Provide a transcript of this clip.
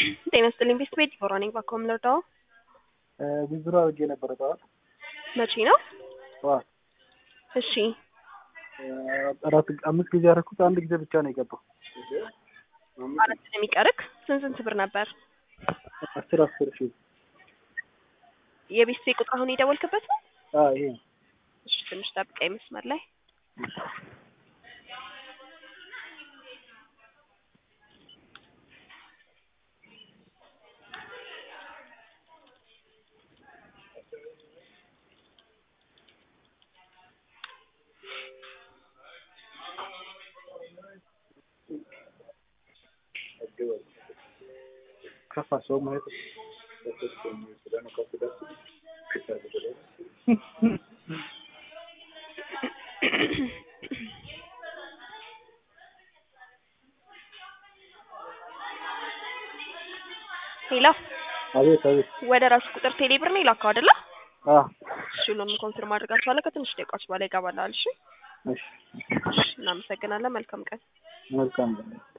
ጤና ይስጥልኝ ቤስት ቤት ዲቦራ ነኝ። ባኮ ምለርዳው ዊዝድሮ አድርጌ ነበረ ጠዋት መቼ ነው? ጠዋት እሺ አራት አምስት ጊዜ ያደረኩት አንድ ጊዜ ብቻ ነው የገባው። አራት ነው የሚቀርክ። ስንት ስንት ብር ነበር? አስር አስር ሺ የቤስት ቤት ቁጥር አሁን የደወልክበት ነው? ይሄ ነው። እሺ ትንሽ ጠብቀኝ መስመር ላይ ከፋ ሰው ማለት ሄሎ አቤት አቤት ወደ ራሱ ቁጥር ቴሌ ብር ነው የላከው አይደለ? አ እሺ ሁሉም ኮንፊርም አድርጋችኋለሁ። ከትንሽ ደቂቃዎች በኋላ ይገባላል። እሺ እሺ እሺ፣ እናመሰግናለን። መልካም ቀን። መልካም